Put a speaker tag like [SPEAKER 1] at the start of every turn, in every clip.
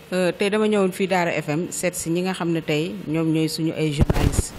[SPEAKER 1] tey dama ñëwoon fii Daara FM seet si ñi nga xam ne tey ñoom ñooy suñu ay journalistes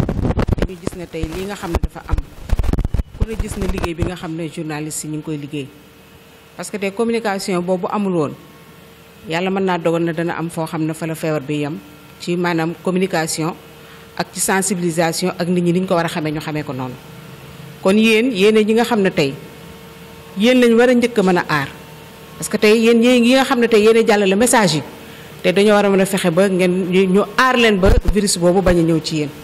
[SPEAKER 1] dañu gis ne tey lii nga xam ne dafa am ku ne gis na liggéey bi nga xam ne journalistes yi ñu ngi koy liggéey parce que tey communication boobu amul woon yàlla mën naa dogal na dana am foo xam ne fa la feebar bi yem ci maanaam communication ak ci sensibilisation ak nit ñi ni ñu ko war a xamee ñu xamee ko noonu kon yéen yéene ñi nga xam ne tey yéen lañ war a njëkk a mën a aar parce que tey yéen yi nga xam ne tey yéen jàllale message yi te dañoo war a mën a fexe ba ngeen ñu aar leen ba virus boobu bañ a ñëw ci yéen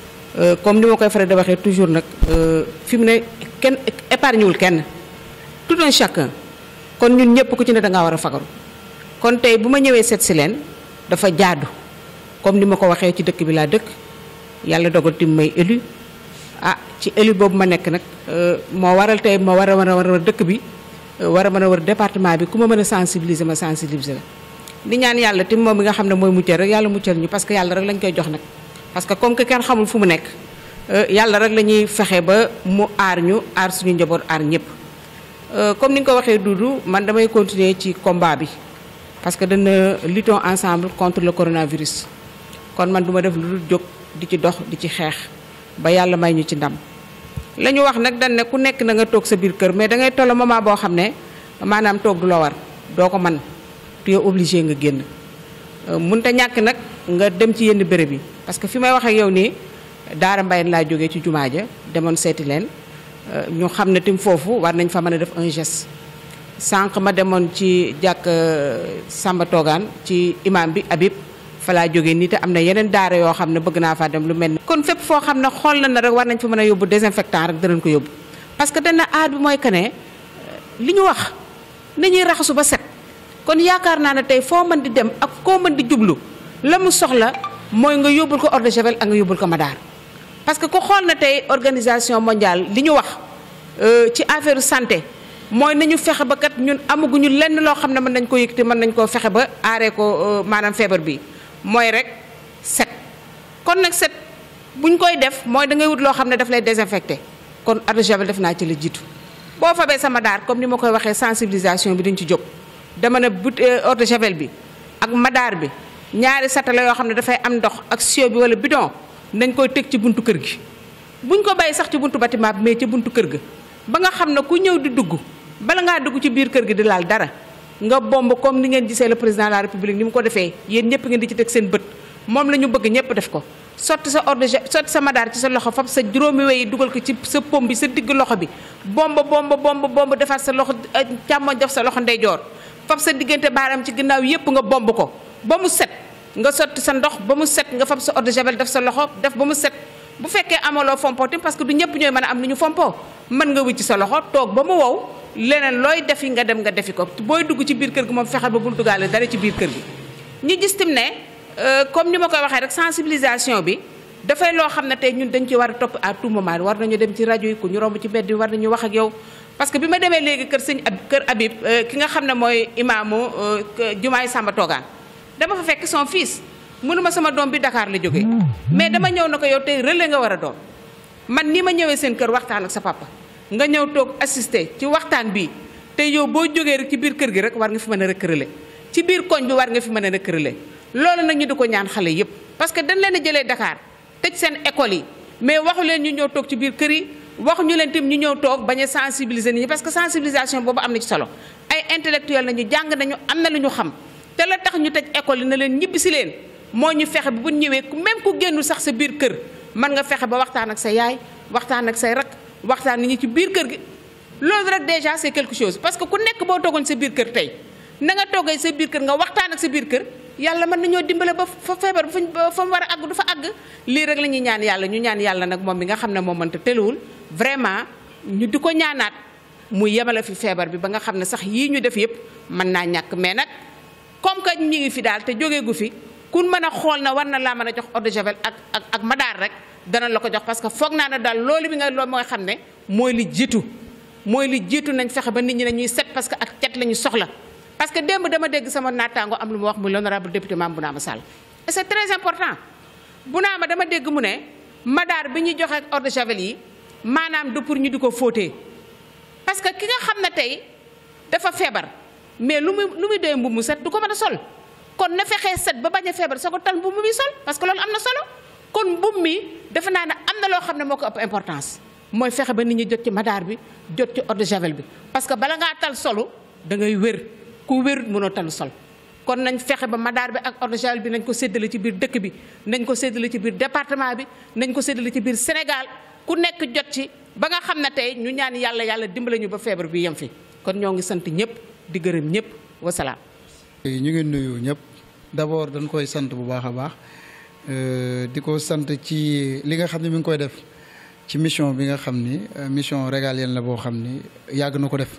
[SPEAKER 1] comme ni ma koy faral di waxee toujours nag fi mu ne kenn épargne wul kenn tout un chacun kon ñun ñëpp ku ci ne da ngaa war a fagaru kon tey bu ma ñëwee seet si leen dafa jaadu comme ni ma ko waxee ci dëkk bi laa dëkk yàlla dogal tim may élu ah ci élu boobu ma nekk nag moo waral tey ma war a mën a war a dëkk bi war a mën a war département bi ku ma mën a sensibiliser ma sensibiliser la di ñaan yàlla tim moom mi nga xam ne mooy muccal rek yàlla muccal ñu parce que yàlla rek lañ koy jox nag parce que comme que kenn xamul fu mu nekk yàlla rek la ñuy fexe ba mu aar ñu aar suñu njaboot aar ñëpp comme ni nga ko waxee Doudou man damay continuer ci combat bi parce que dana luttons ensemble contre le coronavirus kon man du ma def lu dul jóg di ci dox di ci xeex ba yàlla may ñu ci ndam la ñu wax nag dañ ne ku nekk na nga toog sa biir kër mais da ngay toll moment boo xam ne maanaam toog du la war doo ko man tu es obligé nga génn mënut a ñàkk nag nga dem ci yenn béréb yi parce que fi may wax ak yow nii Daara Mbaye laa jógee ci jumaa ja demoon seeti leen ñu xam ne tim foofu war nañ fa mën a def un geste sànq ma demoon ci jàkk Samba Toogaan ci imam bi Habib fa laa jógee nii te am na yeneen daara yoo xam ne bëgg naa faa dem lu mel ni kon fépp foo xam ne xool na na rek war nañ fa mën a yóbbu désinfectant rek danañ ko yóbbu parce que dana aar bi mooy que ne li ñu wax nañuy raxasu ba set kon yaakaar naa ne tey foo mën di dem ak koo mën di jublu la mu soxla mooy nga yóbbul ko eau de javel ak nga yóbbul ko madaar parce que ku xool na tey organisation mondiale li ñu wax ci affaire santé mooy nañu fexe ba kat ñun amaguñu lenn loo xam ne mën nañ ko yëkkati mën nañ koo fexe ba aaree ko maanaam feebar bi mooy rek set kon nag set buñ koy def mooy da ngay wut loo xam ne daf lay désinfecté kon eau de javel def naa ci la jiitu boo fabee sama daar comme ni ma koy waxee sensibilisation bi dañ ci jóg dama ne but eau de javel bi ak madaar bi ñaari satala yoo xam ne dafay am ndox ak sio bi wala bidon nañ koy teg ci buntu kër gi buñ ko bàyyi sax ci buntu bâtiment bi mais ci buntu kër ga ba nga xam ne ku ñëw di dugg bala ngaa dugg ci biir kër gi di laal dara nga bomb comme ni ngeen gisee le président de la république ni mu ko defee yéen ñëpp ngeen di ci teg seen bët moom la ñu bëgg ñëpp def ko sotti sa eau de javel sotti sa madaar ci sa loxo fab sa juróomi weyi dugal ko ci sa pom bi sa digg loxo bi bomb bomb bomb bomb defaat sa loxo càmmoñ def sa loxo ndeyjoor fab sa diggante baaram ci ginnaaw yëpp nga bomb ko ba mu set nga sotti sa ndox ba mu set nga fab sa eau de javel def sa loxo def ba mu set bu fekkee amaloo fompo tim parce que du ñëpp ñooy mën a am ni ñu fompo mën nga wicc sa loxo toog ba mu wow leneen looy defi nga dem nga defi ko booy dugg ci biir kër gi moom fexeel ba bul duggaale dara ci biir kër gi ñu gis tim ne comme ni ma koy waxee rek sensibilisation bi dafay loo xam ne tey ñun dañ ci war a topp à tout moment war nañu dem ci rajo yi ku ñu romb ci mbedd bi war nañu wax ak yow parce que bi ma demee léegi kër sëñ ab kër Habib ki nga xam ne mooy imaamu jumaay Samba Toogaan dama fa fekk son fils mënuma sama doom bi Dakar la jógee mais dama ñëw na ko yow tey relais nga war a doon man ni ma ñëwee seen kër waxtaan ak sa papa nga ñëw toog assister ci waxtaan bi te yow boo jógee rek ci biir kër gi rek war nga fi mën a rek relais ci biir koñ bi war nga fi mën a rek relais loolu nag ñu di ko ñaan xale yépp parce que dañ leen a jëlee Dakar tëj seen école yi mais waxu leen ñu ñëw toog ci biir kër yi waxu ñu leen tim ñu ñëw toog bañ a sensibiliser nit ñi parce que sensibilisation boobu am na ci solo ay intellectuel nañu jàng nañu am na lu ñu xam te la tax ñu tëj école yi na leen ñibbi si leen moo ñu fexe bu ñëwee même ku génnul sax sa biir kër mën nga fexe ba waxtaan ak sa yaay waxtaan ak say rak waxtaan nit ñi ci biir kër gi loolu rek déjà c'est quelque chose parce que ku nekk boo toogoon sa biir kër tey na nga toogee sa biir kër nga waxtaan ak sa biir kër yàlla mën nañoo dimbale ba fa feebar ba fa mu war a àgg du fa àgg lii rek la ñuy ñaan yàlla ñu ñaan yàlla nag moom mi nga xam ne moom mënta teluwul vraiment ñu di ko ñaanaat mu yemale fi feebar bi ba nga xam ne sax yii ñu def yëpp mën naa ñàkk mais nag comme que ñi ngi fi daal te jógee gu fi kun mën a xool na war na laa mën a jox eau de javel ak ak ak madaar rek dana la ko jox parce que foog naa ne daal loolu bi nga loolu mooy xam ne mooy li jiitu mooy li jiitu nañ fexe ba nit ñi ne ñuy set parce que ak cet la ñu soxla parce que démb dama dégg sama naataango am lu mu wax muy l'honorable député Mame Bounama Sall et c'est très important Bounama dama dégg mu ne madaar bi ñuy joxe ak eau de javel yi maanaam du pour ñu di ko fóotee parce que ki nga xam ne tey dafa feebar mais lu muy lu muy doy mbubb mu set du ko mën a sol kon na fexee set ba bañ a feebar soo ko tal mbubb mi sol parce que loolu am na solo kon mbubb mi defe naa ne am na loo xam ne moo ko ëpp importance mooy fexe ba nit ñi jot ci madaar bi jot ci eau de javel bi parce que bala ngaa tal solu da ngay wér ku wér mënoo tal sol kon nañ fexe ba madaar bi ak eau de javel bi nañ ko séddale ci biir dëkk bi nañ ko séddale ci biir département bi nañ ko séddale ci biir Sénégal ku nekk jot ci ba nga xam ne tey ñu ñaan yàlla yàlla dimbale ñu ba feebar bi yem fi kon ñoo ngi sant ñëpp di gërëm ñëpp wasalaam.
[SPEAKER 2] ñu ngi nuyu ñëpp d'abord dañ koy sant bu baax a baax di ko sant ci li nga xam ne mi ngi koy def ci mission bi nga xam ni mission régalienne la boo xam ni yàgg na ko def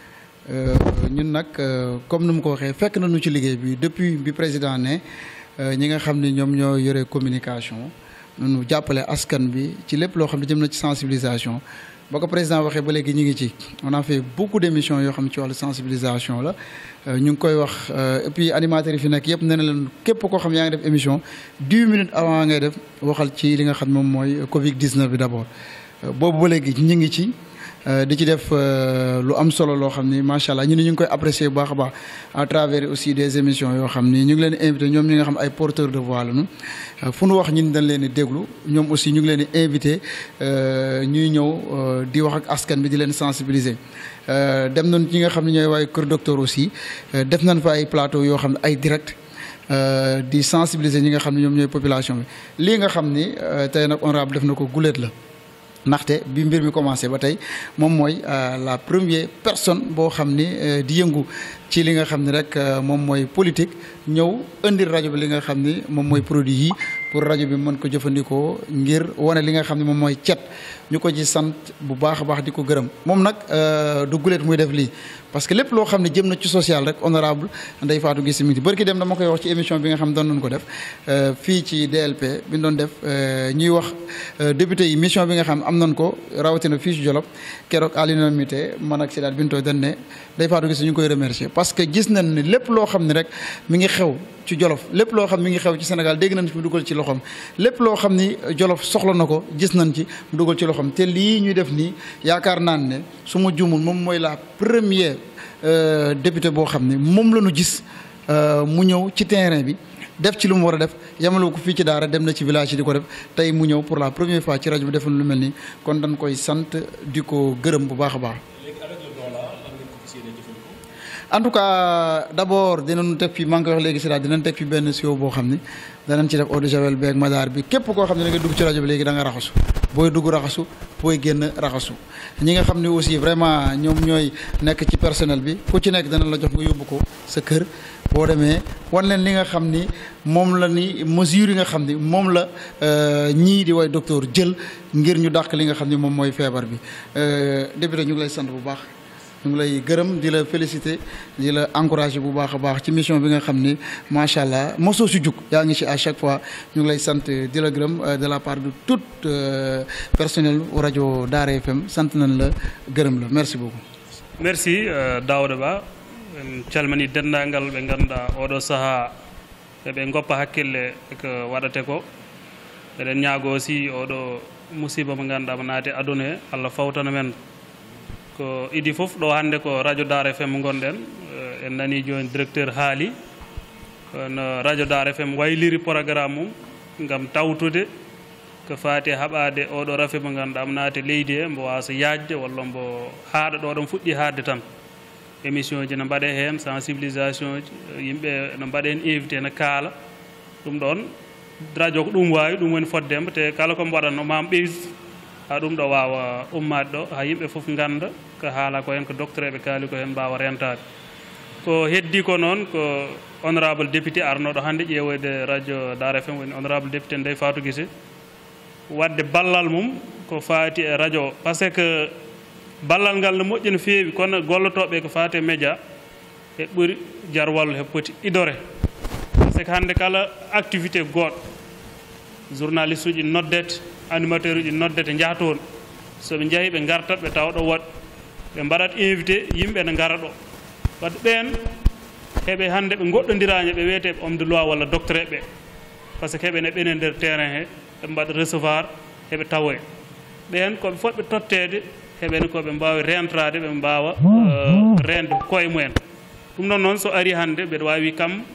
[SPEAKER 2] ñun nag comme ni mu ko waxee fekk nañu ci liggéey bi depuis bi président ne ñi nga xam ni ñoom ñoo yore communication nu jàppale askan bi ci lépp loo xam ne jëm na ci sensibilisation ba ko président waxee ba léegi ñu ngi ci on a fait beaucoup d'émissions yoo xam ci wàllu sensibilisation la ñu ngi koy wax et puis animateurs yi fi nekk yëpp nee na leen képp koo xam yaa ngi def émission dix minutes avant ngay def waxal ci li nga xam moom mooy Covid 19 bi d'abord boobu ba léegi ñu ngi ci. di ci def lu am solo loo xam ni macha allah ñu ne ñu ngi koy apprécier bu baax a baax à travers aussi des émissions yoo xam ni ñu ngi leen di invité ñoom ñi nga xam ay porteurs de voix lañu fu nu wax ñun dañ leen di déglu ñoom aussi ñu ngi leen di invité ñuy ñëw di wax ak askan bi di leen sensibiliser. dem nañ ñi nga xam ne ñooy waaye kër docteur aussi def nañ fa ay plateau yoo xam ne ay direct di sensibiliser ñi nga xam ne ñoom ñooy population bi lii nga xam ni tey nag honorable def na ko guléet la. ndaxte bi mbir mi commencé ba tey moom mooy la première personne boo xam ni di yëngu ci li nga xam ni rek moom mooy politique ñëw indil rajo bi li nga xam ni moom mooy produit yi pour rajo bi mën ko jëfandikoo ngir wane li nga xam ne moom mooy cet ñu ko ci sant bu baax a baax di ko gërëm moom nag du guléet muy def lii parce que lépp loo xam ne jëm na ci social rek honorable Ndeye Fatou Guissé mi ngi bërki dem dama koy wax ci émission bi nga xam doon nañu ko def fii ci DLP bi ñu doon def ñuy wax député yi mission bi nga xam am nañ ko rawatina fii ci Jolof keroog à l'unanimité man ak Sidaat Binto dañ ne Ndeye Fatou Guissé ñu ngi koy remercier parce que gis nañ ne lépp loo xam ne rek mi ngi xew ci Jolof lépp loo xam mi ngi xew ci Sénégal dégg nañ fi mu dugal ci loxoom lépp loo xam ni Jolof soxla na ko gis nañ ci mu dugal ci loxoom te lii ñuy def nii yaakaar naan ne su ma juumul moom mooy la première député boo xam ne moom la ñu gis mu ñëw ci terrain bi def ci lu mu war a def yamale ko fii ci daara dem na ci village yi di ko def tey mu ñëw pour la première fois ci rajo bi defoon lu mel nii kon dañ koy sant di ko gërëm bu baax a baax. en tout cas d' abord dinañu teg fi maa ngi koy wax léegi si daal dinañ teg fi benn siwo boo xam ni danañ ci def eau de javel beeg madaar bi képp koo xam ne da nga dugg ci rajo bi léegi da nga raxasu booy dugg raxasu booy génn raxasu ñi nga xam ne aussi vraiment ñoom ñooy nekk ci personnel bi ku ci nekk dana la jox nga yóbbu ko sa kër boo demee wan leen li nga xam ni moom la ni mesures yi nga xam ni moom la ñii di way docteur jël ngir ñu dàq li nga xam ni moom mooy feebar bi député ñu ngi lay sant bu baax ñu ngi lay gërëm di la féliciter di la encourager bu baax a baax ci mission bi nga xam ni macha allah mosoo si jug yaa ngi ci à chaque fois ñu ngi lay sant di la gërëm de la part de tout personnel rajo Daara FM sant nañ la gërëm la merci beaucoup.
[SPEAKER 3] merci Daouda Ba en calmini denndaangal ɓe ngannduɗaa oɗo sahaa eɓe goppa hakkille ko waɗate ko eɗen ñaago aussi oɗo musiba mo ngannduɗaa mo naati aduna he allah fawtana men ko idi fof ɗo hannde ko radio dar fm gonɗen en nani joni directeur haali no radio dar fm wayliri programme mum ngam tawtude ko faati haɓade oɗo rafe mo ngannduɗa mo naati leydi he mbo wasa yajde walla mbo haaɗa ɗo ɗon fuɗɗi haadde tan émission ji no mbaɗe heen sensibilisation ji yimɓe no mbaɗe heen invité no kaala ɗum ɗon radio ko ɗum wawi ɗum woni foddemba te kala komo waɗatno mam ɓeys ha ɗum ɗo wawa ummade ɗo ha yimɓe foof ganda ko haala ko hen ko docteur eɓe kaali ko hen mbawa rentade ko heddi ko noon ko honorable député arnoɗo hannde ƴeewoyde radio dar fm woni honorable député ndey fatou guise wadde ballal mum ko faati e radio par ce que ballal ngal no moƴƴi no feewi kono gollotoɓe ko faati e média e ɓuuri jar wallu he poti idore par ce que hannde kala activité goɗɗo journaliste uji noddete animateur uji noddete jaha toon soɓe jeehi ɓe gartat ɓe tawa ɗo waɗ ɓe mbaɗat invité yimɓe ne gara ɗo wadde ɓen heɓe hannde ɓe goɗɗodirañe ɓe wiyete ɓe homme de loi walla docteur ɓe par ce que heɓene ɓene nder terrain he ɓe mbaɗa recevoir heɓe tawoye ɓen koɓe fotɓe tottede heɓene koɓe mbawi rentrade ɓe mbawa rende koye mumen ɗum ɗon noon so ari hannde mbeɗa wawi kam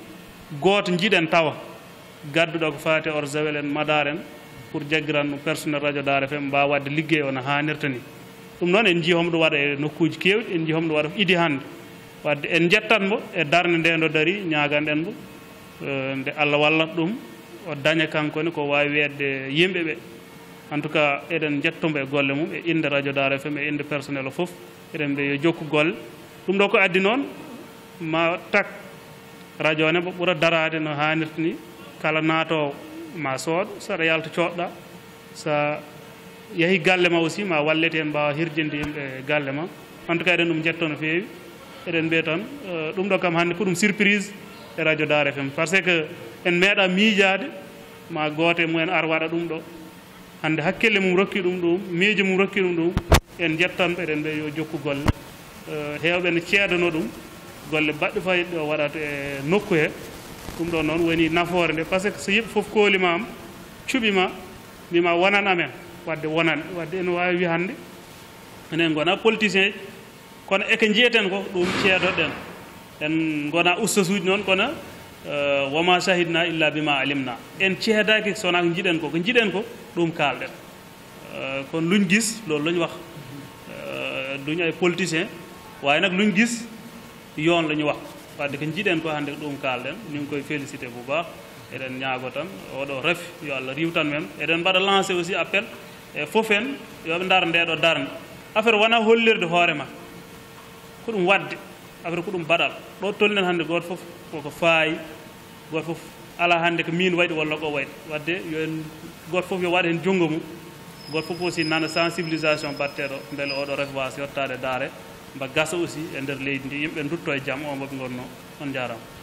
[SPEAKER 3] gooto jiiɗen tawa gadduɗo ko faati or zawel en madar en pour jaggiran ɗum personnel radio dare fm mbawa wadde liggey o no hannirta ni ɗum noon en jii homo ɗum waɗa e nokkuji kewɗi en jii homo ɗum waɗa ko idi hannde wadde en jettanmo e darde nde ndo daari ñaganɗen mo nde allah wallat ɗum o daña kankone ko wawi wedde yimɓe ɓe en tout cas eɗen jettomo e golle mum e inde radio dare fm e inde personnel o foof eɗen mbiya yo jokku golle ɗum ɗo ko addi noon ma tak radio o ne mo ɓuura darade no hannirta ni kala naatowo ma sooɗ saɗa yalta coɗɗa sa yeehi galle ma aussi ma wallete en mbawa hirjinde yimɓe e galle ma en tout cas eɗen ɗum jetto no feewi eɗen mbiya tan ɗum ɗo kam hannde ko ɗum surprise e radio dar fm par ce que en meeɗa miijade ma goote mumen ar waɗa ɗum ɗo hannde hakkille mum rokki ɗum ɗum miijo mum rokki ɗum ɗum en jettanɓe eɗen mbiya yo jokku golle heewɓe ne ceedano ɗum golle baɗɗe fayiɗɗe o waɗata e nokku he ɗum ɗo noon woni nafoore nde par ce que so yimɓe fof koolima am cuɓima mbima wonan amen wadde wonan wadde ene wawi wi hannde enen gona politicien ji kono eko jiyeten ko ɗum ceedoɗen en gona ustas uji noon kono woma sahidna illa bima alimna en ceedaki sowona ko jiɗen ko ko jiɗen ko ɗum kalɗen kono luñ gis loolu lañ wax duñ ay politicien waaye nag luñ gis yoon la ñu wax wadde ko jiɗen ko hannde ɗum kalɗen ñu ngi koy félicité bu baax eɗen ñaago tan oɗo ref yo allah riwtan men eɗen mbaɗa lancé aussi appel e fof en yoɓe ndar ndeɗo darde affaire wona hollirde hoore ma ko ɗum wadde affaire ko ɗum baɗal ɗo tolnen hannde goto fof koko faayi goto fof ala hannde ko min waɗi walla ko waɗi wadde yo en goto fof yo waɗa heen junngo mum goto fof aussi nana sensibilisation batteɗo beele oɗo ref wasa yettade daare mba gasa aussi e nder leydi ndi yimɓe dutto e jaam o moɓe gonno on jarama